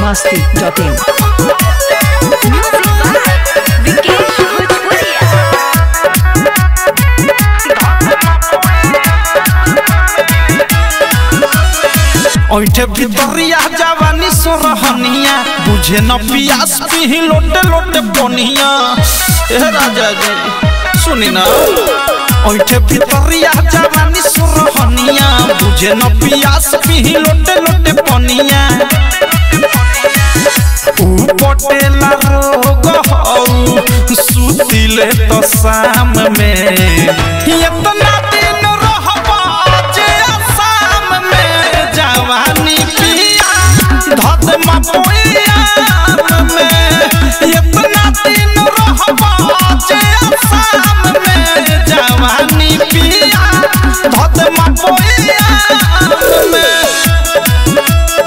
masti.in. Music by Vikesh Bhojpuria. ओइठे भितरिया जवानी सोरहनिया बुझे न पियास पिही लोटे लोटे पोनिया ए राजा जी सुनी ना ओइठे भितरिया जवानी सोरहनिया बुझे न पियास पिही लोटे लोटे पोनिया ऊ पटेला रोग हौ सुतिले तो शाम में इतना दिन रहबा जे आसाम में जवानी पिया धत मपोया में इतना दिन रहबा जे आसाम में जवानी पिया धत मपोया में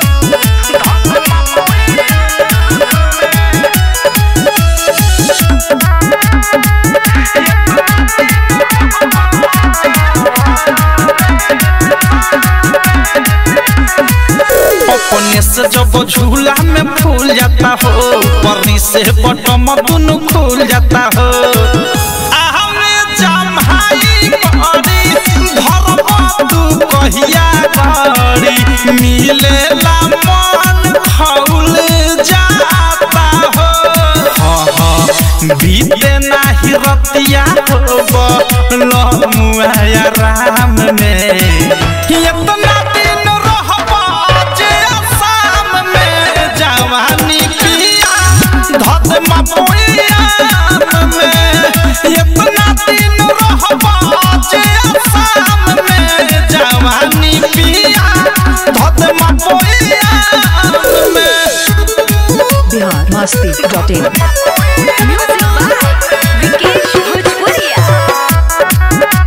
अपने से जब झूला में फूल जाता हो परी से बटम दुनु खुल जाता हो आहमे जम्हाई बड़ी धर्म तू कहिया गड़ी मिलेला मन खौल जाता हो हाँ हाँ बीते नाही रतिया हो लमुआ राम में इतना दिन रहबा जे आसाम में जवानी पिया धत मपोया में इतना दिन रहबा जे आसाम में जवानी पिया धत मपोया में Bihar masti.in. Music by Vikesh Bhojpuria.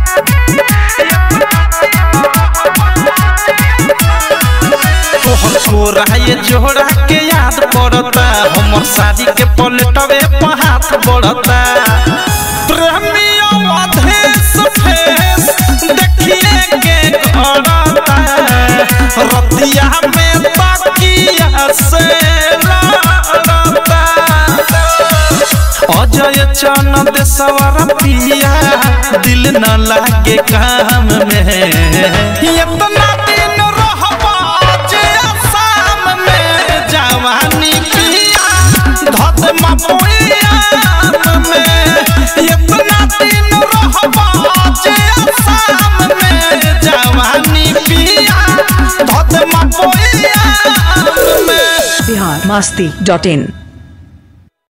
तोहर छोरा ये जोड़ा के याद पड़ता हमर शादी के पलटवे पर हाथ बढ़ता प्रेमी अवधेश फेस देखिए के करता रतिया में तकिया से लड़ता अजय चन देशवर पिया दिल न लागे काम में इतना दिन रहबा जे आसाम में जवानी पिया धत मपोया में इतना दिन रहबा जे आसाम में जवानी पिया धत मपोया में Bihar masti.in.